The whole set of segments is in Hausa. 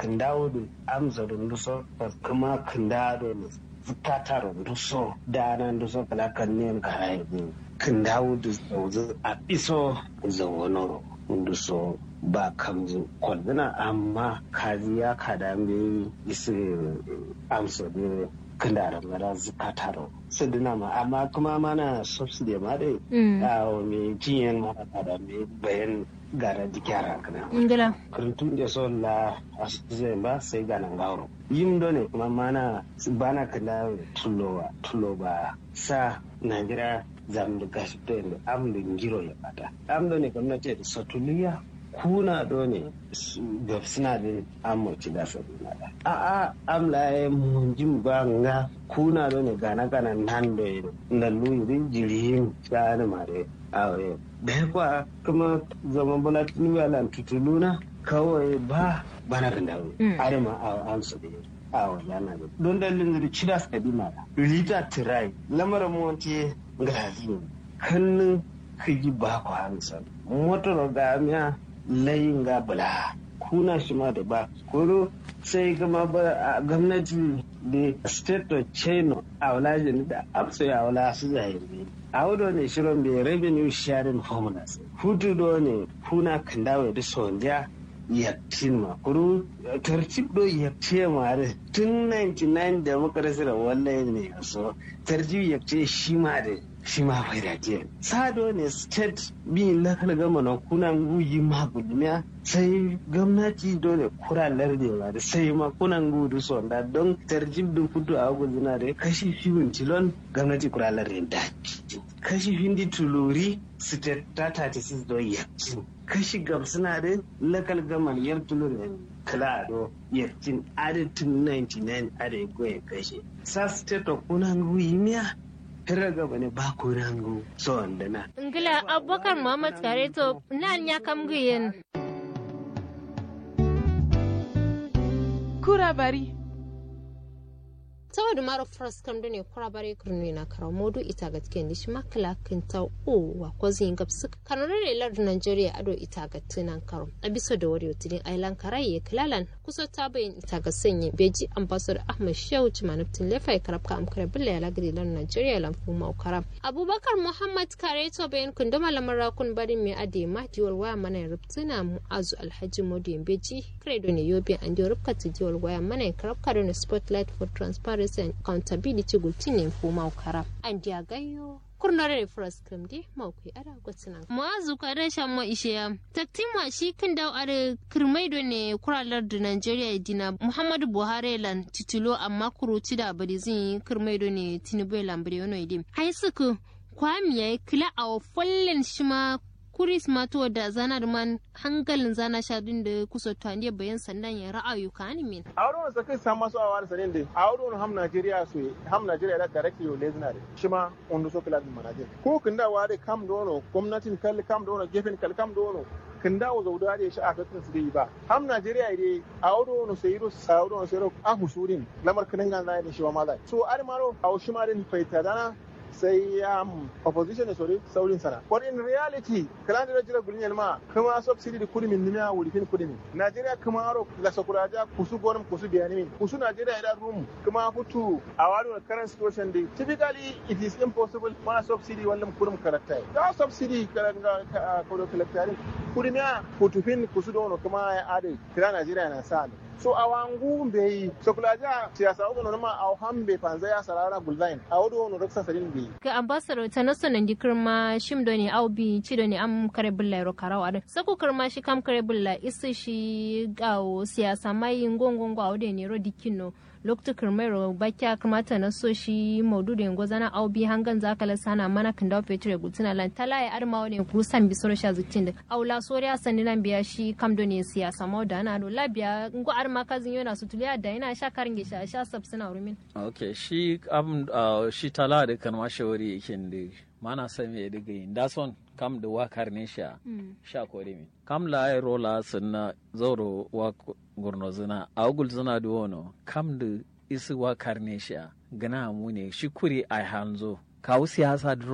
kandawo da amsa runduso kuma kandado ne zukata runduso da nan duso kala kan ne ka haihu kandawo da zauzu a iso zawonoro runduso ba kamzu kwalzina amma kaji ya kada me isi amsa da kandara mara zukata ro sadina ma amma kuma mana subsidy ma dai a me jiyan ma kada me bayan gara dikyara kana ngila kurutun da son la asizai ba sai gana gauro yim do ne kuma mana bana kanda tulowa tulo ba sa najira zam da gashi to yanda am da ngiro ya bata am do ne gwamnati da satuliya kuna do ne ga suna da amurci da sabina da a a am la e mun jim ba nga kuna do ne gana gana nan do yi na luyi jirihin shani mare aure da kwa kuma zaman bala tunuwa tutuluna kawai ba bana kan dawo arima a amsa da a wajana da don dalilin da cida su kadi mara lita tirai lamarin monti gazi kannin kigi ba ku hamsa motar ga miya layin ga bula kuna shi ma da ba kuro sai gama ba a gwamnati da state of china a wulajin da amsa ya wula su zahiri a wudo ne shirin bai revenue sharing formulas hutu do ne kuna kan dawo da sonja yaktin ma kuru tartib do yakce ma da tun 99 da muka rasa da wallahi ne so tartib yakce shi ma da shi ma bai da ke sado ne state bi lakal gama na kuna guyi ma gudumiya sai gwamnati dole kuralar da yawa da sai ma kuna gudu sonda don tarjib da kudu a guduna da kashi fiwin tilon gwamnati kuralar da kashi hindi tuluri state ta 36 don yakin kashi gamsuna da lakal gama yar tuluri kala do yakin adadin 99 adadin goye kashe sa state of kuna guyi miya tara gaba ne ba ku rango so wanda na. ngila abubakar muhammad kare to nan ya kam guyen kura bari saboda mara fras kam ne kura bare kurni na kara modu ita ga tiken dishi makala kinta o wa kwazi ingap suka kanore ne lar Nigeria ado ita ga tunan karo abiso da wari otidin island karaye kilalan kusa ta bayin ita ga sanye beji ambassador Ahmad Shehu Chimanuptin lefa karab ka amkare billa ya lagri lar Nigeria lan fuma ukara Abubakar Muhammad Kare to bayin kun dama lamar kun bari me ade ma diwal waya mana rubtuna mu'azu Alhaji Modu beji kredo ne yobe an diwal rubkata diwal waya mana karab ka da spotlight for transparency transparency and accountability gultinin fuma ukara an dia gayo kurnore first kam di mawkui ada gwatsina muazu ka da shan ma ishe ya taktima shi kan dawo are kirmaido ne kuralar da Nigeria dina Muhammadu Buhari lan titulo amma kuruci da bari zin kirmaido ne Tinubu lan bari yono idim hai suku kwamiya kila a fallen shi ma kuris mato da zanar man hangalin zana shadin da kusa tuwaniya bayan sandan ya ra'ayu ka ni min. A wurin sa kai sa masu awa da sanin da a wurin ham Najeriya su ham Najeriya da directly yo lezina da shi ma on so kila din manajer. Ko kin da wa da kam dono gwamnatin kalli kam dono gefen kalli kam dono kin da wa zauda da shi a kakin su dai ba. Ham Najeriya dai a wurin so yiro sa wurin so yiro a husurin lamar kinan ga da shi ma ma So ar maro a shi ma din faita dana sai um, opposition ne sori saurin sana but in reality kalan da jira gulin yalma kuma subsidy da kudi min nimiya wuri fin kudi min Najeriya kuma aro la sakuraja kusu gonum kusu biyani min kusu Najeriya ida room kuma futu a wani current situation day typically it is impossible mana subsidy wallan kudum karakta da subsidy karanga kodo kalaktari kudi miya futu fin kusu dono kuma ya ade kira Najeriya na sa so a wangu bai sokulaja siyasa ugo no ma a hambe panza ya sarara gulzain a wodo no raksa sarin bi ga ambassador ta naso nan di kirma shim do ne au bi ci do ne am kare bulla ro karawa da sako kirma shi kam kare bulla isi shi gawo siyasa mai ngongongo a wode ne ro dikino lokta kirmero bakya kamata na so shi maudu da yango zana au bi hangan zakala sana mana kan dawo fetur gutuna lan tala ya arma wani kusan bi soro sha zutin da aula soriya sani nan biya shi kam do ne siyasa mau da na do labiya ngo arma kazin yana su tuliya da yana sha karin gisha sha sab suna rumin okay shi am shi tala da kan ma shawari yake da mana san me diga yin da son kam da wakar ne sha sha kore mi kam la ai rola sunna zoro wa gurno zina a ugul zina da wono kam da isi wakar ne sha gana mu ne shi kuri ai hanzo kawu siyasa dro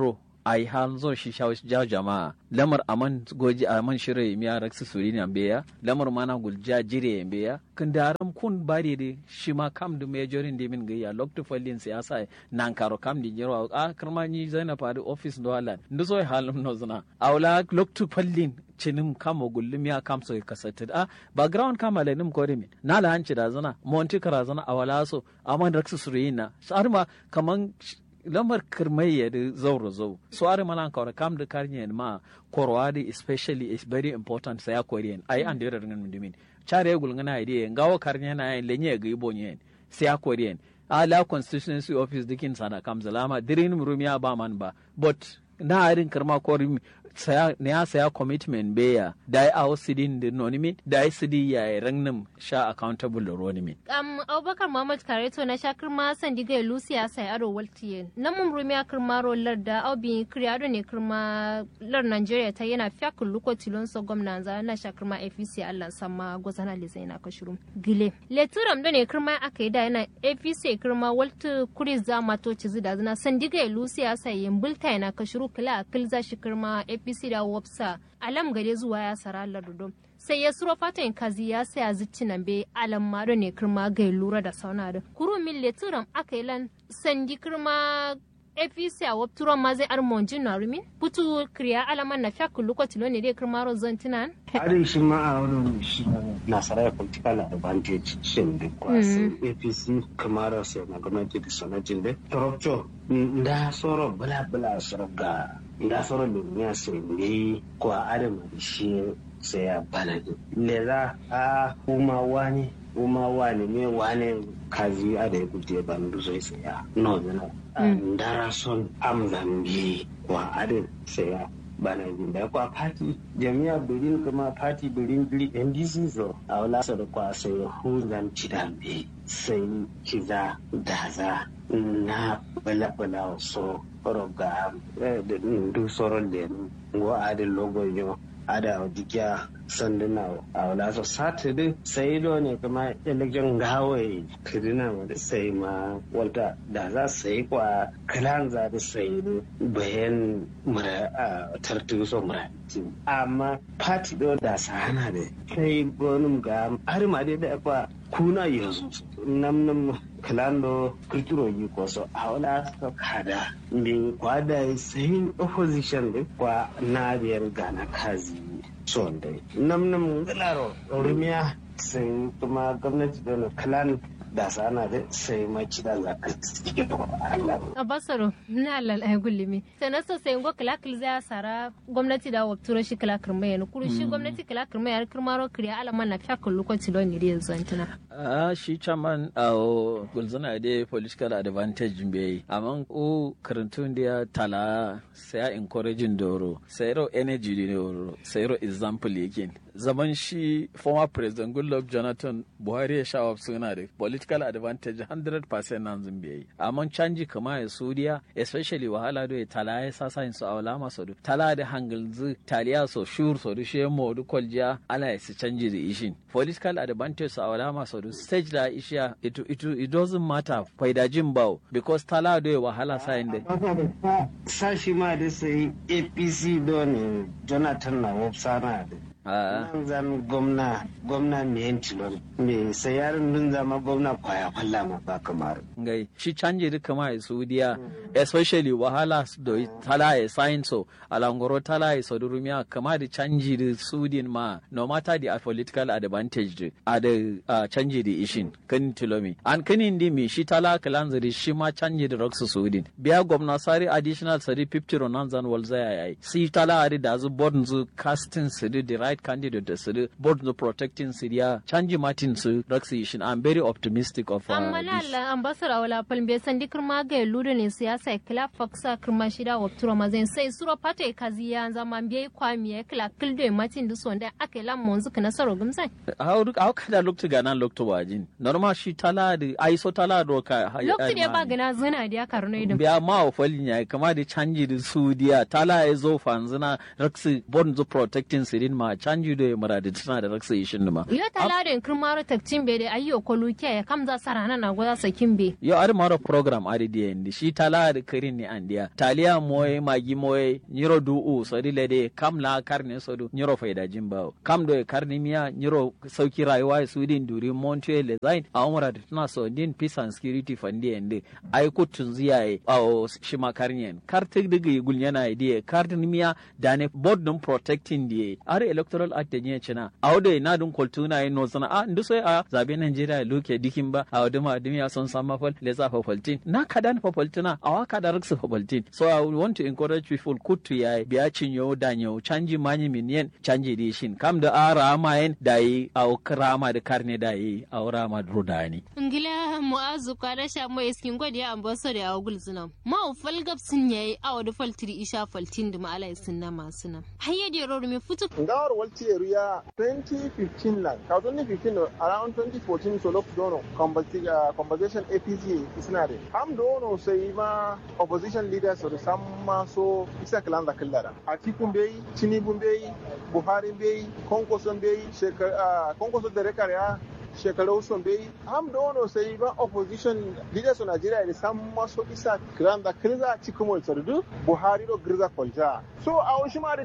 ai hal zo shi ja jama'a lamar aman goji aman shire miya raksu suri ne beya lamar mana gulja jire beya kun daram kun bari de shi ma kam du majorin de min gaya lokto fallin siyasa nan karo kam di jirwa a karmani zainab adi office do halan nduso halum no zuna awla lokto fallin cinim kama gullum ya kamso ya kasata a background kama la nim kore min na la hanci da zana monti kara zana a wala so amma da raksu surina sarma kaman lamar kirmai ya da zauro zau so are mana kawra kam da karnye ma korwadi especially is very important sa ya korean ai an da ringan mundimin chare gulngana ide ngawo karnye na yin lenye ga ibonye sa ya korean ala constituency office dikin sana kam zalama dirin murumiya ba man ba but na arin karma korin saya ne ya saya commitment beya da ya awo sidin da nonimin da ya sidi ya yi rangnin sha accountable da ronimin. um, abubakar muhammad kareto na sha kirma san diga lucia sai aro waltiye na mun rumi a kirma rolar da aubi kriyado ne kirma lar nigeria ta yana fiya kulluko tilon so gwamna za na sha kirma apc allah sama gwazana lisa yana kashiru gile leturam da ne kirma aka yi da yana apc kirma waltu kuri za mato cizi da zina san diga lucia sai yin bulta yana kashiru kila a kilza shi kirma apc apc da wopsa alam gare zuwa ya sara ladudo sai ya suro fatan kazi ya saya zitti nan be alam mado ne kirma ga lura da sauna da kuru min leturam aka yi lan sandi kirma apc a wapturo ma zai armon jin na rumin putu kriya alaman na fiya kullu kwatilo ne dai kirma rozon tinan Adin shi ma a wurin shi nasara political advantage shin da kwasi apc kamar sai na gwamnati da sanatin da torokco da soro bula bula soro ga da soro duniya sai ne ko adam da shi sai ya bana le za a kuma wani kuma wani ne wani kazi a da ya kuke ban du sai sai ya no zana ndara son am zambi wa adin sai ya bana jin da kwa party jami'a birin kuma party birin biri ndc so a wala sa da kwa sai huzan cidambe sai kiza daza na bala bala so roga da ndu soron da ngo adin logo yo ada dikia sanduna a wala so saturday sai do ne kuma election gawai kirina wanda sai ma walta da za su yi kwa kalan za da sai bayan mura a tartu so mura amma party do da sana da sai gonum ga har ma dai da kwa kuna yanzu nam nam kalando kirkiro yi ko so a wala so kada min kwada sai opposition da kwa na biyar gana kazi son dai nam nam galaro rumiya sai kuma gwamnati da kalan da sana da sai maci da zaka a basaro na alal ay gullimi sana so sai ngo kala kil za sara gwamnati da wapturo shi kala kirma yana kuru shi gwamnati kala kirma yana kirmaro kriya alama na fiya kullu ko tilo ni da yanzu antuna a shi chairman a gulzana da political advantage be amma o karantun da tala sai encouraging doro sai ro energy ne doro sai ro example yake zaman shi former president goodluck jonathan buhari ya sha suna da political advantage 100% nan zumbi amma canji kama ya suriya especially wahala do tala ya sasa yin su awla maso do tala da hangalzu taliya so shur so do she mo do kolja ala ya su canji da ishin political advantage su awla maso do stage da isha it, it, it doesn't matter faida jin bawo because tala do ya wahala sa yin da sashi ma da sai apc don jonathan na wopsana da nan zan gwamna gwamna mai yantilon me sayarin dun zama gwamna kwaya kwalla ma ba kamar ngai shi canje duka ma ya saudiya especially wahala da tala ya sayin so alangoro tala ya saudi rumiya kama da canji da sudin ma no matter the political advantage a da canji da ishin kan tilomi an kanin di mi shi tala kalanzari shi ma canji da roxu sudin biya gwamna sari additional sari 50 ronan zan walzaya yayi si tala ari da zu board zu casting su the right candidate da su board the protecting Syria canji Martin su Raksishin I'm very optimistic of uh, amma na Allah ambassador wala palmbe sandi kirma ga ludo ne siyasa kila faksa kirma shida wa turo mazen sai suro pate kazi ya zama biye kwami ya kila kildo Martin du sonda ake la monzu kana saro gumsai how how kada loktu gana loktu wajin normal shi tala da ai so tala do ka loktu ne ba gana zuna da karno idan biya ma wa falin ya kama da canji da sudiya tala ya zo fanzuna Raksi board the protecting Syrian ma canji da muradi tana da raksa ishin ma yo talarin kirmaro takcin be da ayyo koluke ya kamza sarana na goza sakin be yo ari maro program ari di endi shi tala da kirin ni andiya taliya moye magi moye nyiro du u sodi lede kam la karne sodu nyiro faida jimba kam do karni miya nyiro sauki rayuwa su din duri monte le zain a umra da tana so din peace and security fandi endi ai ko tunziya e a shima karnyen kartik diga gulnyana idea card miya dane board dum protecting die ari electoral act ne china awde na dun koltuna e no sana a ndu so a zabe Nigeria loke dikin ba a waduma adimiya son sama fal le za fa faltin na kadan fa faltina awa kada raksa fa faltin so i want to encourage people kutu ya biya cinyo danyo canji manyi minyen canji di shin kam da ara mayen da yi a krama da karne da yi a rama drodani ngila mu'azu kwada sha mo iskin godi ya ambaso da agul zina ma ufal gab sun yayi awa da faltiri isha faltin da ma'ala sun na masu nan hayya da yaro me futu ngawar walti ya 2015 lan ka 2015 around 2014 so lokacin dono conversation apc suna da ham dono sai ma opposition leaders da san ma so isa kalan da kallara a tikun bai tinubu bai buhari bai konkoson bai konkoson da rekar ya shekaru sun bai ham da wano sai ba opposition leaders of Nigeria da san maso isa kiran da kirza cikin wani sardu Buhari do girza kwalja so a wasu ma da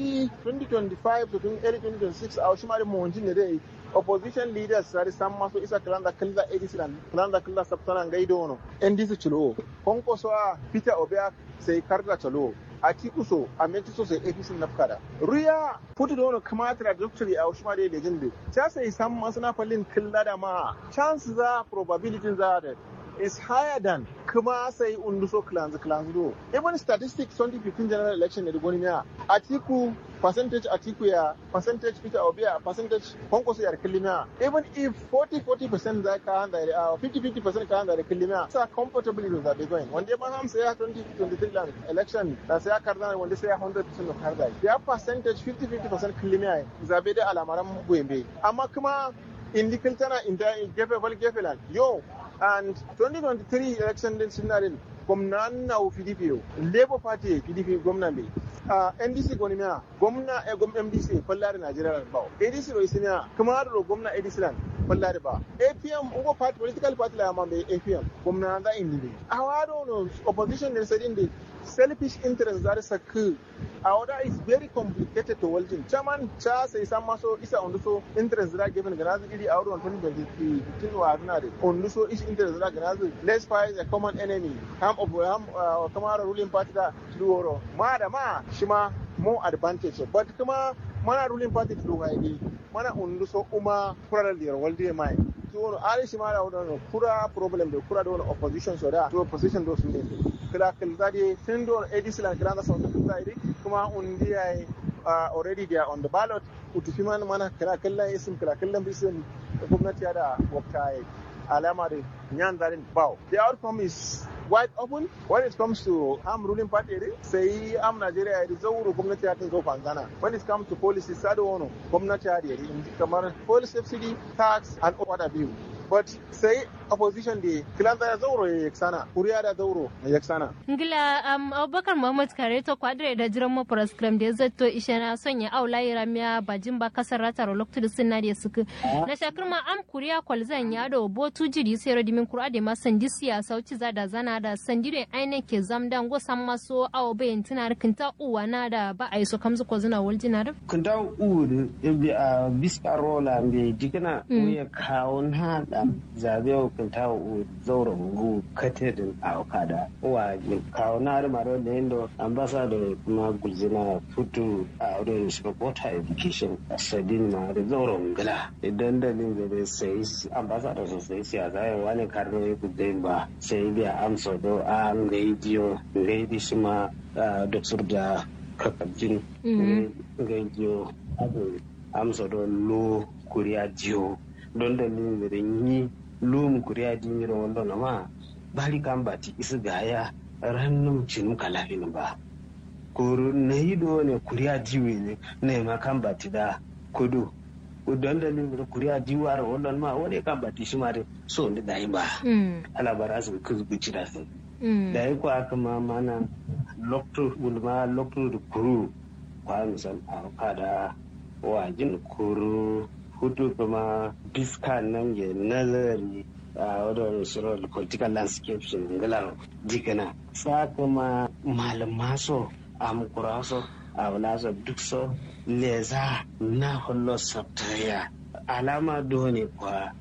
2025 to early 2026 a wasu ma da mawajin ne dai opposition leaders sari san maso isa kilanda kilda edisilan kilanda kilda sabtana ngaido wono ndc chulo konko so a peter obea sai karga chalo a tikuso a metiso sai apc nafkada ruya putu da wani kamata da doctory a wasu ma da legend ta sai san masu na fallin killa da ma chance za probability za da is higher than kuma sai unduso clans clans do even statistics 2015 general election ne da gwani miya atiku percentage atiku ya percentage peter obi ya percentage kwankwaso ya kilimiya even if 40 40% za ka handa da 50 50% ka handa da kilimiya sa comfortably with that going wanda ma ham sai 2023 election da sai karda wanda sai 100% of karda ya percentage 50 50% kilimiya zabe da alamaran goyembe amma kuma indikil tana inda gefe bal gefe lan yo and 2023 election din sinarin gwamna na PDP yau Labour Party PDP gwamna bai uh, NDC gwani miya gwamna e gwam MDC fallari Najeriya ba ADC ro isimiya kuma ro gwamna ADC lan fallari ba APM ugo party political party la ma bai APM gwamna da indi bai awado no opposition ne sadin da selfish interest that is a coup Aoda is very complicated to Waljin. Chairman cha sai san maso isa onduso interest da given ganazi iri a wurin 2023 wa adunare. Onduso is interest da ganazi let's fight a common enemy. Ham of ham uh, kamara ruling party da tuworo. Ma da ma shi ma more advantage but kuma mana ruling party tuwa ne mana onduso uma kura da walde mai. tuwono ari shi mara wadon kura problem da kura da wani opposition so da to opposition do su ne kila kila da tun do ADC la kila da sauka kila iri kuma undi ai already they are on the ballot utufi man mana kila kila isim kila kila bisin gwamnati da wakta alama da nyan zarin bawo the outcome is wide open when it comes to am ruling party sai am Nigeria da zauro gwamnati ya zo fanzana when it comes to policy sado wono gwamnati ya da kamar policy subsidy tax and other bill but sai opposition da kilanta ya zauro ya yaksana kuriya da zauro ya yaksana ngila um, abubakar muhammad kare to kwadire da jiran mu program da zato ishe na son ya aula ya miya bajin ba kasar rata ro lokto sinna da suku na shakir ma am kuriya kwalzan ya do botu jiri sai rodimin kura da ma sandi siyasa uci za da zana da sandi da aine ke zamdan go san maso awo bayin tunar kinta uwa na da ba a yi so kamzu ko zuna waljina da kinta uwa da biska rola mbe dikina ya kawo na da zabe kinta uwa zauro ngu katedin a okada wa kawo na da maro da yando ambassador kuma gulzina futu a wurin supporter education sadin ma da zauro ngala idan da ne da sai ambassador sosai siyasa ya wani karno ya kudin ba sai biya amsa do a ngai diyo ngai di sima doktor da kakabjin ngai diyo abu amsa do lo kuriya diyo don da ne da yi lum kuriya diyo wanda na ma bari kan bati isi gaya rannum cinum kalafin ba kuru na yi do ne kuriya diyo ne ne ma kan bati da kudu don da ni da kuriya diwar wannan ma wani kan bati shi ma da so ne da yi ba ala bara su kuzu bici da su da yi kwa kuma mana lokto ulma lokto da kuru kwa misal a kada wajin kuru hudu kuma biska nan ya nazari a wadda shirar political landscape shi ngala dikana sa kuma malama so amkura so a wala so duk so leza na hullo sabtaya alama dole kwa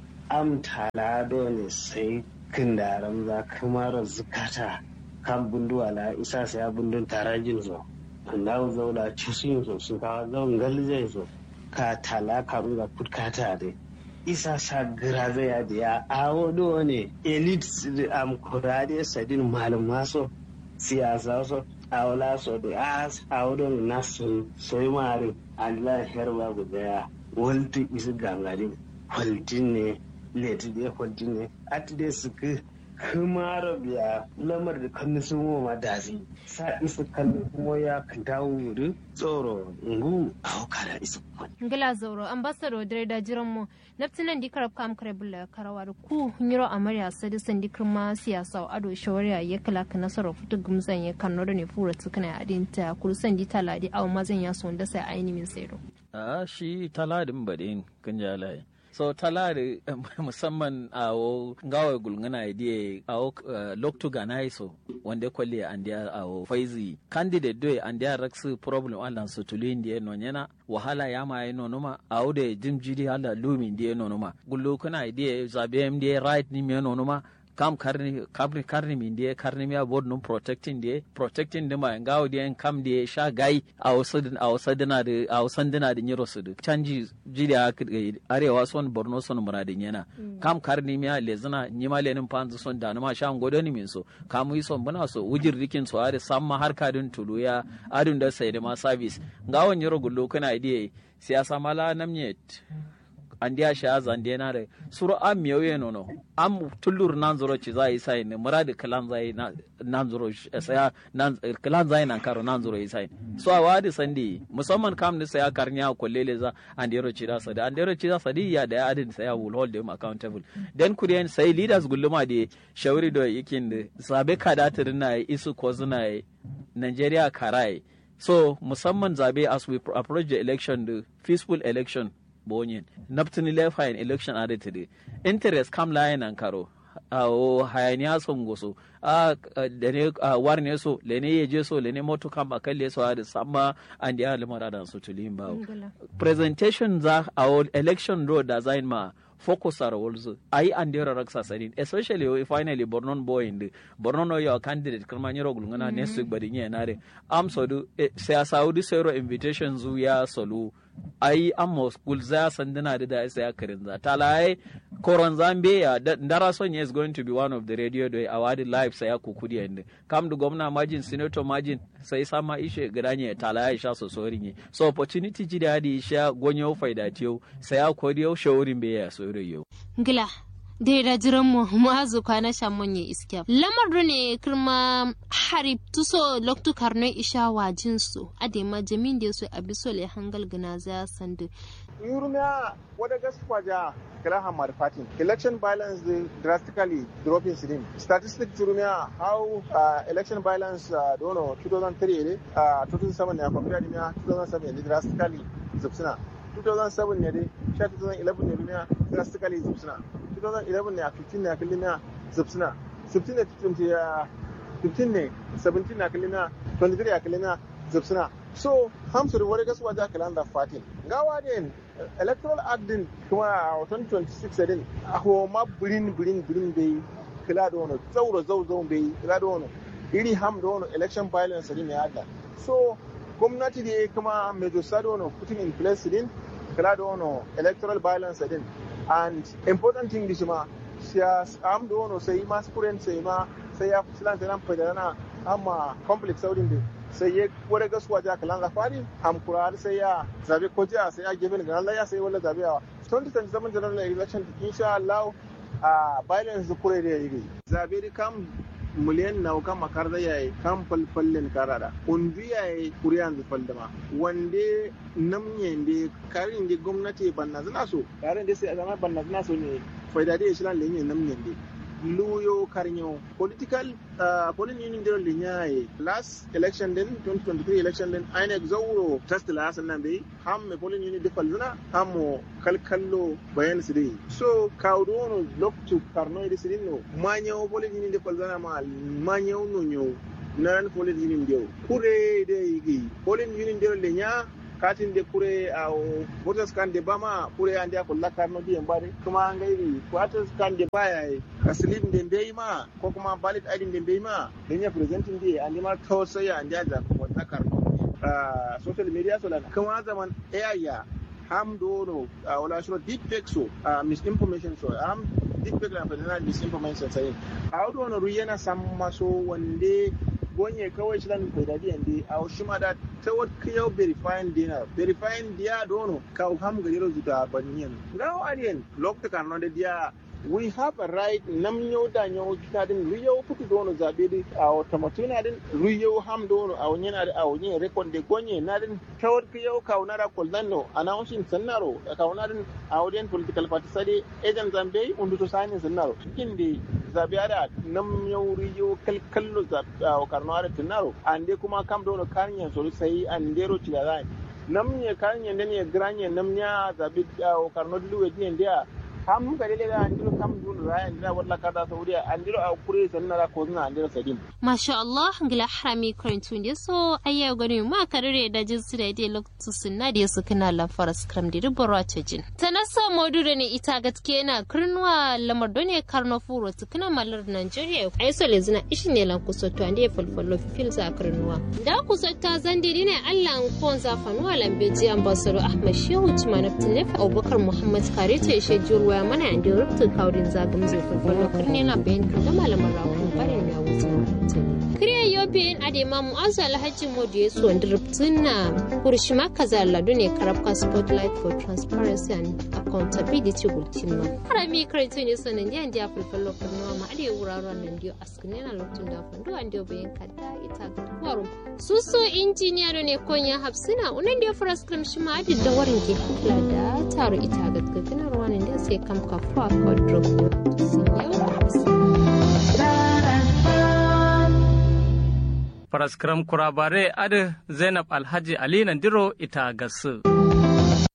amtala dole sai kindaran za kamar zukata kan bunduwa la isa sai bundun tarajin zo na zauna cikin so sun kawo zaun galzai so ka tala ka ruga kutkata de isa sa gira zai ya da ya awo do ne elite am kurade sadin malum maso siyasa so awla so da as awo do nasu soy mari Allah herba guda ya walti isi gangari kwaltin ne leti de kwaltin ne ati de suka kumara biya lamar da kan sun ma dasi sa isa kan kuma ya kan dawo wuri tsoro ngu a hukara isa ngila zauro ambassador dare da jiran mu naftinan di karab kam kare bulla karawa da ku nyiro amarya sadi sandi kirma siyasa ado shawariya ya kala ka nasarar fitu gumzan ya kan nodo ne fura tukuna adinta kuru sandi taladi aw mazan ya son da sai aini min sayro a shi taladin badin kan jalaye so talari musamman a wo gawa gulngana idea a wo loktu gana so wanda kwalli an dia a wo faizi candidate doy an dia raksu problem alan su tuli ndiye no nyana wahala ya ma yi nonuma a wo de jim jidi hala lumi ndiye nonuma gullu kana idea zabe ndiye right ni me nonuma kam karni karni karni min die karni mi abod num protecting die protecting de ma ngawo die kam die sha gai a wasadin a wasadina de a wasandina de nyiro sudu canji jidi a arewa son borno son muradin yana kam karni mi le zina nyima le nin panzu son da ma sha ngodo ni min so kam yi son bana so wujir dikin so are samma har kadin tulu ya adun da sai da ma service ngawo nyiro gullo kana die siyasa mala namnyet andiya shi azan de na da suru am miyo ye nono am tullur nan zoro ci zai sai ne muradi kalan zai nan zoro saya nan kalan zai nan karo nan zoro sai so a wadi sandi musamman kam ne saya karnya kollele za andero ci da sadi andero ci da sadi ya da adin saya will hold them accountable then kuriyan sai leaders gulluma de shawari do yakin da sabe kadatir na isu ko zuna Nigeria karai so musamman zabe as we approach the election the peaceful election bonyin naptini lefa in election ade today interest kam layin an karo o hayaniya son goso a da ne war ne so le ne yeje so le ne moto kam akalle so da samma an da limara da su tulin bawo presentation za a election road da zain ma focus are also ai and there are sanin especially if finally bornon boy in the bornon no your candidate kuma nyiro gulungana next week bari nye nare am so do sai saudi zero invitation zu ya solo ai amma school za sandana da da sai karin za talai koron zambia ndara son is going to be one of the radio day award live sai kukudi and kam da gwamna majin senator majin sai sama ishe gidanye talai sha so sorin so opportunity ji da di sha gonyo faida tiyo sai kodiyo shaurin be ya so yau ngila da da jiran mu mu'azu kwana shamon ya iske lamar da ne kirma harib tuso loktu karno isha wajin su adema jamin da su abiso le hangal gana za sandu yurmiya wada gaskwa ja kala hamar fatin election violence drastically dropping sidin statistics yurmiya how uh, election violence uh, dono 2003 ne uh, 2007 ne akwai da 2007 ne drastically zubsuna 2007 ne dai 2011 ne duniya drastically zubsuna 2011 ne a 15 ne a kalli zubsuna 15 ne 15 ne 17 ne a kalli 23 a kalli zubsuna so hamsu da wani gasuwa da kalan da fatin gawa din electoral act din kuma a 2026 din a homa birin birin birin bai kila da wani zauro zau zau bai kila da wani iri ham da wani election violence din ya hada so gwamnati da kuma major sa da wani putting in place din kila da wani electoral violence din and important thing da ma siya am da wani sai ma spuren sai ma sai ya fusilanta nan fadana amma complex saurin din sai ya wani gasuwa ja kalan zafari hamkura sai ya zabe ko jiya sai ya gefe ga Allah ya sai wala zabe yawa 2027 general election insha Allah a violence da kure da yi zabe da kam miliyan na kan makar da yayi kan falfallin karada undu yayi kuriyan da faldama wande namnye de karin de gwamnati banna zina so karin de sai zama banna zina so ne faida da shi lan lenye namnye de luyo karnyo political uh, polin union dero linyaye last election din 2023 election din INEC zawro test la hasan nan bai ham me polin union defal luna hammo kalkallo bayan su dai so kawdono loktu karno idi sidin no manyo polin union defal luna ma manyo no nyo nan polin union dero kure de igi polin union dero linya katin de kure a voters kan de bama kure ande ko lakar no biyan bare kuma an gairi voters kan de baya ka slip de bai ma ko kuma ballot id de bai ma dan ya presenting de ande ma to sai ande da ko lakar no social media so lan kuma zaman ayya ham dono wala shiro deep fake so misinformation so am deep fake na fadana misinformation sai a dono ruyana samma so wande gonye kawai shi lan bai dadi yande a shi ma da ta wat kiyau verifying dina verifying dia dono ka ham ga yero zuta banyen now alien lokta kan no dia we have a right nam yau da yau kita din riyau kutu dono zabe di a wata matuna din riyau ham dono a wani na a wani rekon de gonye na din tawar kiyau ka wani ra koldan no announcing sannaro ka wani din a wani political party sade agent zambe undu to sani sannaro kin di zabe ada nam yau riyau kalkallo zabe a karno ada tunaro ande kuma kam dono kanyan so sai andero tilala nam ne kanyan ne granye nam nya zabe a karno dilu wedi ndia kam ga dele ga andiro kam dun raya andira walla kada saudiya andiro a kure sanna ra ko zuna andiro sadim masha Allah ngila harami krantu ne so ayya gani ma karire da jin su da dai lokacin sunna da su kana la faras kram da rubara ta jin tanassa modure ne ita gaske na kirnuwa lamar done karno furo tukuna malar Nigeria ai so lezina ishi ne lan kusoto ande falfallo fil za kirnuwa da kusota zande ne Allah ko za fanuwa lambeji ambassador Ahmad Shehu Tumanaftin Abubakar Muhammad Kare ta ishe jurwa waya mana da rubutun kaurin zagin zai farfaro karni na bayan da malaman rakun barin ya wuce kiriya yobe adema mu'azu alhaji modu ya su wanda rubutun na kurshima kaza ladu ne karabka spotlight for transparency and accountability gultima harami karatu ne sanan da yanzu ya farfaro karnuwa ma arewa wuraren nan diyo askine na lokacin da fandu an diyo bayan kada ita ga kwarum suso injiniya da ne konya hafsina unan da ya fara skrim shi ma adid da warin ke kula da taro ita ga gagganar wani da sai kam kafa kodro Faraskram kurabare adi Zainab Alhaji Ali Nandiro ita gasu.